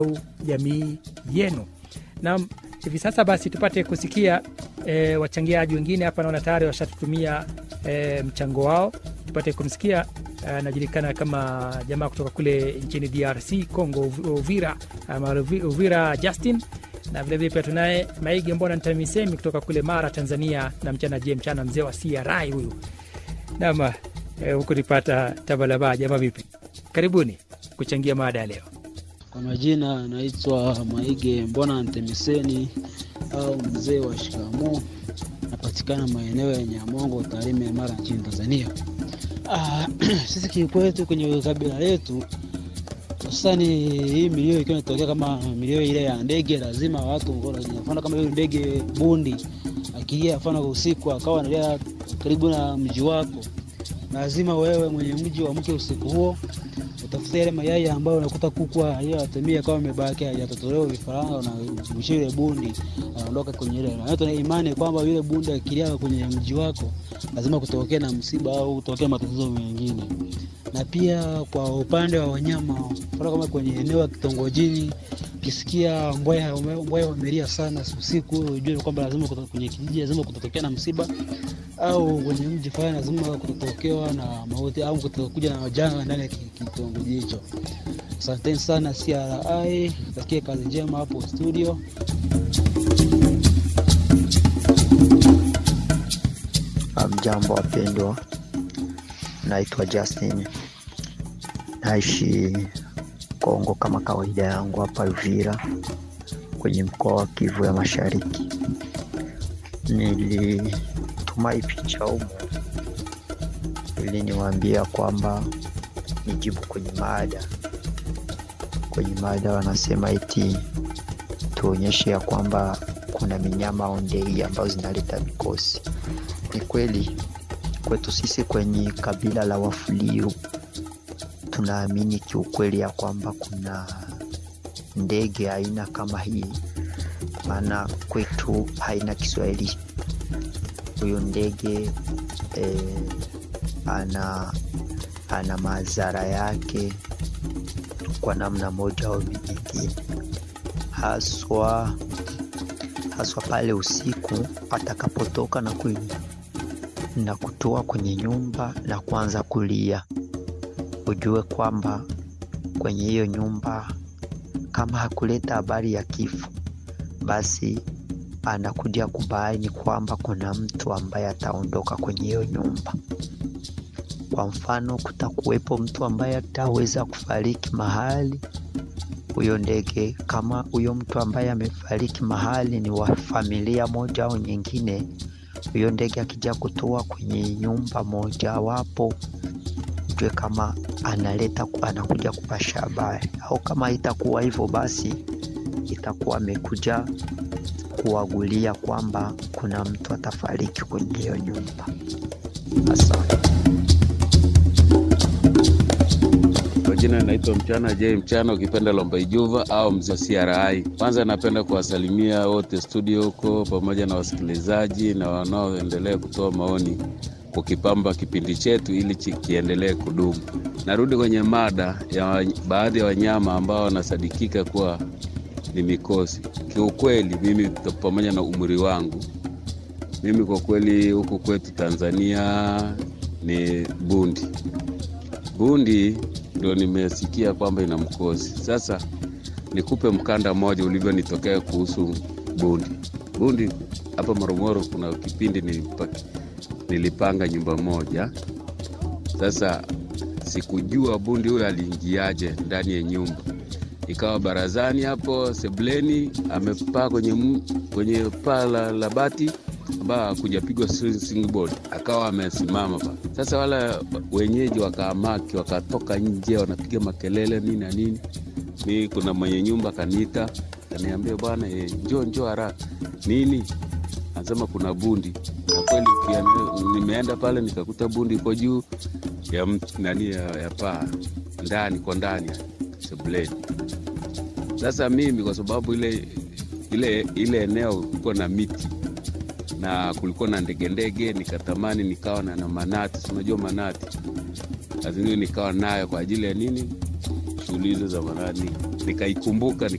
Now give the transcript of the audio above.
jamii yenu. Na hivi sasa basi tupate kusikia e, wachangiaji wengine hapa, naona tayari washatutumia e, mchango wao. Tupate kumsikia anajulikana kama jamaa kutoka kule nchini DRC Congo, Uvira ama Uvira Justin, na vilevile pia tunaye Maige Mbona Ntamisemi kutoka kule Mara, Tanzania, na mchana je mchana, mzee wa CRI huyu nama huku nipata tabalaba. Jamaa vipi? Karibuni kuchangia mada ya leo. Kwa majina naitwa Maige Mbona Ntemiseni au mzee wa shikamo, napatikana maeneo ya Nyamongo, Tarime, Mara nchini Tanzania. Ah, sisi kikwetu kwenye kabila letu hususani hii milio ikiwa inatokea kama milio ile ya ndege, lazima watu mfano kama hiyo ndege bundi akilia mfano usiku akawa analia karibu na mji wako, lazima wewe mwenye mji uamke usiku huo utafuta yale mayai ambayo unakuta kuku aliyoyatumia kama amebaki hajatotolewa vifaranga, na mwisho ile bundi anaondoka kwenye ile, na tuna imani kwamba yule bundi akilia kwenye mji wako lazima kutokea na msiba au kutokea matatizo mengine. Na pia kwa upande wa wanyama, mfano kama kwenye eneo la kitongojini, ukisikia mbweha mbweha wamelia sana usiku, ujue kwamba lazima kwenye kijiji lazima kutatokea na msiba au kwenye mji fulani lazima kutotokewa na mauti au kutokuja na janga ndani ya kitongoji hicho. Asanteni sana CRI, takie kazi njema hapo studio. Mjambo wapendwa, naitwa Justin, naishi Kongo kama kawaida yangu hapa Uvira kwenye mkoa wa Kivu ya Mashariki. Nilituma hii picha humu ili niwaambia kwamba nijibu kwenye mada. Kwenye mada wanasema eti tuonyeshe ya kwamba kuna minyama au ndege ambazo zinaleta mikosi. Ni kweli kwetu sisi kwenye kabila la Wafuliu tunaamini kiukweli ya kwamba kuna ndege aina kama hii, maana kwetu haina Kiswahili. Huyo ndege eh, ana ana madhara yake kwa namna moja au nyingine, haswa haswa pale usiku atakapotoka na, ku, na kutoa kwenye nyumba na kuanza kulia, ujue kwamba kwenye hiyo nyumba kama hakuleta habari ya kifo, basi anakuja kubaini kwamba kuna mtu ambaye ataondoka kwenye hiyo nyumba. Kwa mfano, kutakuwepo mtu ambaye ataweza kufariki mahali huyo ndege. Kama huyo mtu ambaye amefariki mahali ni wa familia moja au nyingine, huyo ndege akija kutoa kwenye nyumba moja wapo, ujue kama analeta anakuja kupasha habari, au kama itakuwa hivyo, basi itakuwa amekuja kuwagulia kwamba kuna mtu atafariki kwenye hiyo nyumba. Asante. Kwa jina naitwa Mchana J Mchana, ukipenda Lomba Ijuva au mzee CRI. Kwanza napenda kuwasalimia wote studio huko pamoja na wasikilizaji na wanaoendelea kutoa maoni kukipamba kipindi chetu ili kiendelee kudumu. Narudi kwenye mada ya baadhi ya wanyama ambao wanasadikika kuwa ni mikosi. Kiukweli mimi pamoja na umri wangu, mimi kwa kweli huku kwetu Tanzania ni bundi. Bundi ndio nimesikia kwamba ina mkosi. Sasa nikupe mkanda mmoja ulivyonitokea kuhusu bundi. Bundi hapa Morogoro, kuna kipindi nilipa, nilipanga nyumba moja. Sasa sikujua bundi huyo aliingiaje ndani ya nyumba, ikawa barazani hapo sebleni, amepaa kwenye, kwenye paa la, la bati ambayo hakujapigwa board, akawa amesimama pa. Sasa wala wenyeji wakaamaki, wakatoka nje, wanapiga makelele nini na nini. Mi kuna mwenye nyumba kaniita, kaniambia bwana, e, njoo njoo haraka nini, anasema kuna bundi. Na kweli nimeenda pale nikakuta bundi iko juu ya nani ya, ya paa ndani kwa ndani sebuleni. Sasa mimi kwa sababu ile ile ile eneo kulikuwa na miti na kulikuwa na ndege ndege, nikatamani nikawa na, na manati, unajua manati, lazima nikawa nayo kwa ajili ya nini, shughuli hizo za manati, nikaikumbuka